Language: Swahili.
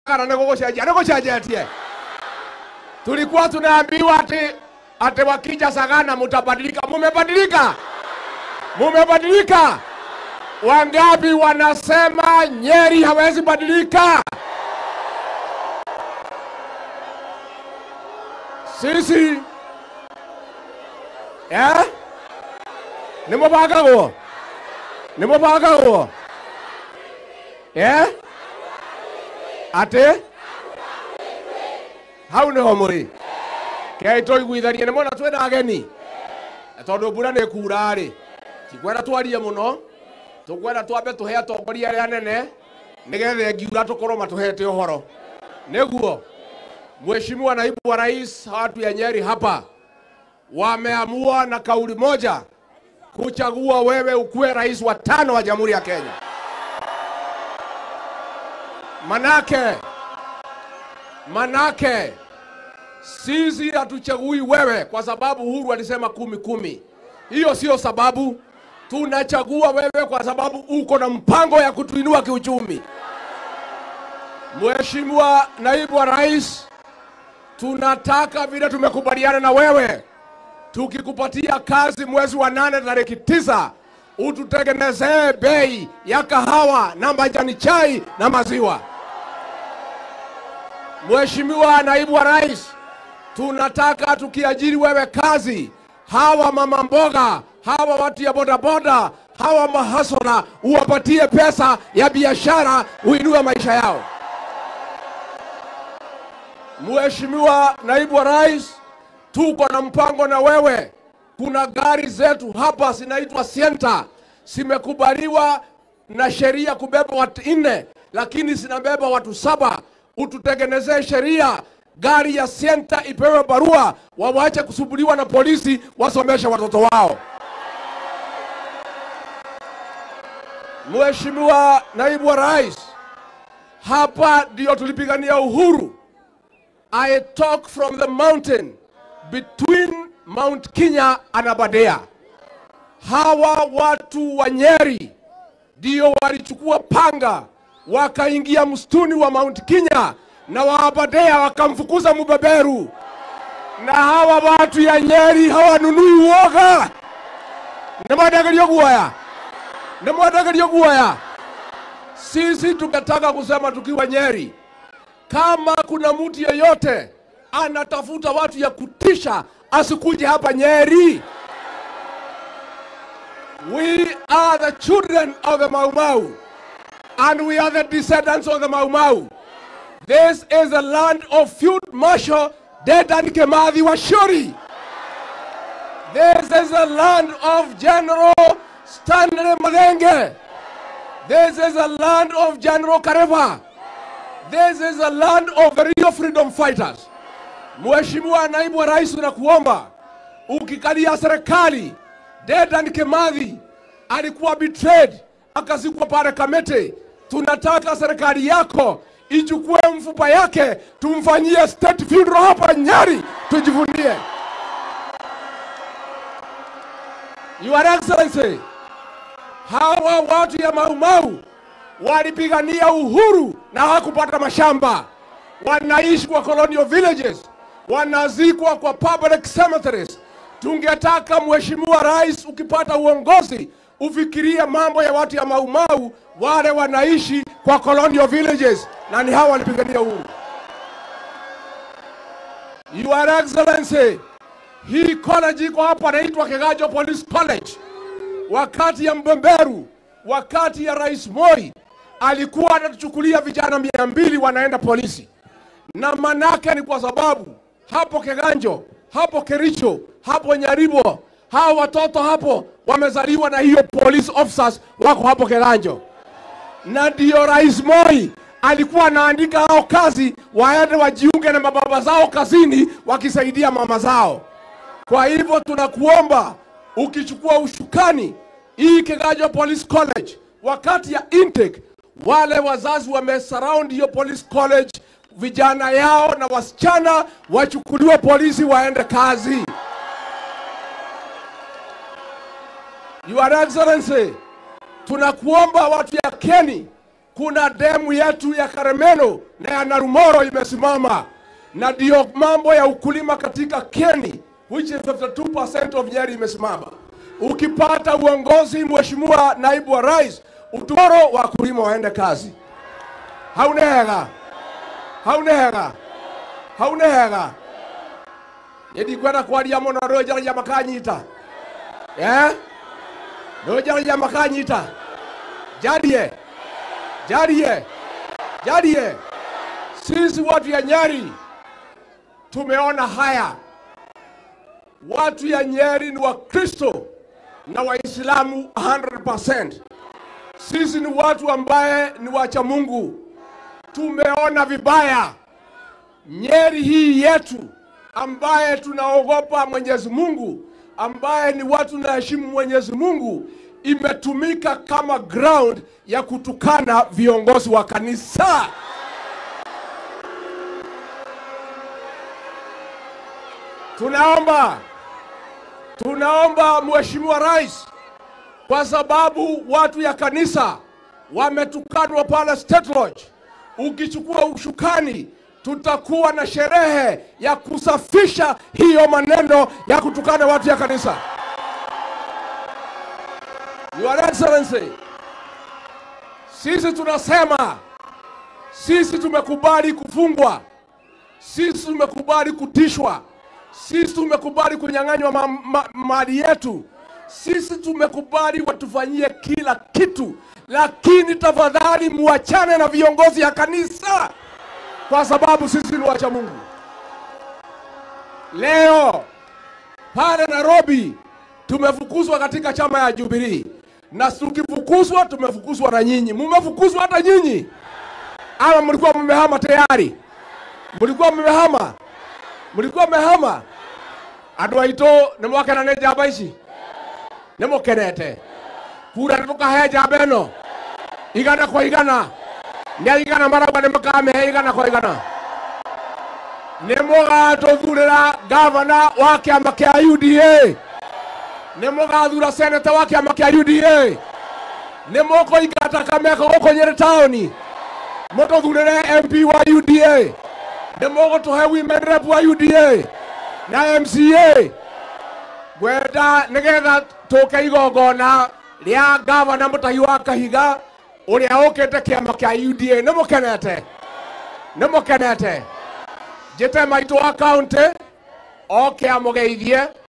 kana nä gå gå cenjia nä gå cenjetie tulikuwa tunaambiwa ati ati wakija Sagana mutabadilika. Mumebadilika, mumebadilika. Wangapi wanasema Nyeri hawezi badilika? Sisi eh? nä må bangagwo nä må bangagwo eh? atä hau nä ho må rä kei tå iguithanie nä mona twä na ageni tondå mbura nä kura rä tikwenda twarie må no tå kwenda twambe tå he atongoria arä a nene nä getha ngiura tå korwo matå hete å horo nä guo Mheshimiwa naibu wa rais, watu ya Nyeri hapa wameamua na kauli moja kuchagua wewe ukuwe rais wa tano wa Jamhuri ya Kenya. Manake manake sisi hatuchagui wewe kwa sababu Uhuru alisema kumi kumi. Hiyo sio sababu. Tunachagua wewe kwa sababu uko na mpango ya kutuinua kiuchumi. Mheshimiwa naibu wa rais, tunataka vile tumekubaliana na wewe, tukikupatia kazi mwezi wa nane tarehe tisa ututengenezee bei ya kahawa na majani chai na maziwa. Mheshimiwa naibu wa rais, tunataka tukiajiri wewe kazi, hawa mama mboga, hawa watu ya bodaboda, hawa mahasona, uwapatie pesa ya biashara, uinue maisha yao. Mheshimiwa naibu wa rais, tuko na mpango na wewe. Kuna gari zetu hapa zinaitwa Sienta, zimekubaliwa na sheria kubeba watu nne, lakini zinabeba watu saba. Ututengenezee sheria gari ya Sienta ipewe barua, wawache kusumbuliwa na polisi, wasomeshe watoto wao. Mheshimiwa naibu wa rais, hapa ndio tulipigania uhuru. I talk from the mountain between Mount Kenya and Aberdare. Hawa watu wa Nyeri ndio walichukua panga wakaingia msituni wa Mount Kenya na wa Aberdare wakamfukuza mbeberu, na hawa watu ya Nyeri hawanunui uoga. Nimwadagario guoya, nimwadagario guoya. Sisi tukataka kusema tukiwa Nyeri kama kuna mtu yeyote anatafuta watu ya kutisha asikuje hapa Nyeri. We are the children of the Mau Mau and we are the descendants of the Mau Mau. This is the land of Field Marshal Dedan Kimathi Washuri. This is the land of General Stanley Madenge. This is the land of General Kareva. This is the land of the real freedom fighters. Mheshimiwa naibu wa rais, nakuomba ukikalia serikali, Dedan Kimathi alikuwa betrayed akazikwa pale Kamete. Tunataka serikali yako ichukue mfupa yake tumfanyie state funeral hapa Nyeri, tujivunie. Your Excellency, hawa watu ya Mau Mau walipigania uhuru na hawakupata mashamba, wanaishi kwa colonial villages, wanazikwa kwa public cemeteries. Tungetaka Mheshimiwa Rais, ukipata uongozi ufikirie mambo ya watu ya Mau Mau, wale wanaishi kwa colonial villages, na ni hawa walipigania uhuru. Your Excellency, hii college iko hapa inaitwa Kiganjo Police College. Wakati ya Mbemberu, wakati ya Rais Moi alikuwa anatuchukulia vijana mia mbili wanaenda polisi, na manake ni kwa sababu hapo Kiganjo, hapo Kericho, hapo Nyaribo, hawa watoto hapo wamezaliwa na hiyo police officers wako hapo Kiganjo, na ndio Rais Moi alikuwa anaandika hao kazi waende wajiunge na mababa zao kazini wakisaidia mama zao. Kwa hivyo tunakuomba ukichukua ushukani hii Kiganjo Police College, wakati ya intake, wale wazazi wamesurround hiyo police college, vijana yao na wasichana wachukuliwe polisi waende kazi. Your Excellency, tunakuomba watu ya Keni, kuna demu yetu ya Karemeno na ya Narumoro imesimama, na ndio mambo ya ukulima katika Kieni which is 52% of Nyeri imesimama. Ukipata uongozi, Mheshimiwa Naibu wa Rais, utumoro wakulima waende kazi. Haunehega, haunehega, haunehega ndikwenda kwaria muno rwĩnjaragia makanyita eh? rwĩnjaragia makanyita jarie jarie jarie sisi watu ya Nyeri tumeona haya watu ya Nyeri ni Wakristo na Waislamu 100%. Sisi ni watu ambaye ni wacha Mungu. Tumeona vibaya Nyeri hii yetu ambaye tunaogopa Mwenyezi Mungu, ambaye ni watu naheshimu Mwenyezi Mungu, imetumika kama ground ya kutukana viongozi wa kanisa. Tunaomba, tunaomba Mheshimiwa Rais, kwa sababu watu ya kanisa wametukanwa pale State Lodge, ukichukua ushukani tutakuwa na sherehe ya kusafisha hiyo maneno ya kutukana watu ya kanisa. Your Excellency, sisi tunasema sisi tumekubali kufungwa, sisi tumekubali kutishwa, sisi tumekubali kunyang'anywa ma, ma, mali yetu, sisi tumekubali watufanyie kila kitu, lakini tafadhali muachane na viongozi ya kanisa kwa sababu sisi ni wacha Mungu. Leo pale Nairobi tumefukuzwa katika chama ya Jubilee, na tukifukuzwa tumefukuzwa na nyinyi. Mumefukuzwa hata nyinyi, ama mlikuwa mmehama tayari? Mlikuwa mmehama, mlikuwa mmehama. Andũ aitũ nĩ mwakena nĩ njamba ici nĩ mũkenete kura nĩ tũkahe njamba ĩno igana kwa igana nä igana marauga nä må kamehe igana kwa igana nä må gatå thurä gavana wa kä ama kä a uda nä må gathura seneta wa kä ama kä a uda nä må kå ingata kameko gå kå nyä rä taåni må tå thurä re mp wa uda nä må gå tå he women rep wa uda na mca ngwenda nä getha tå ke igongona rä a gavana må tahi wa kahiga å rä a å kä te kä ama kä a uda nä må kenete nä må kenete njä te maitå wa kauntä oke amå geithie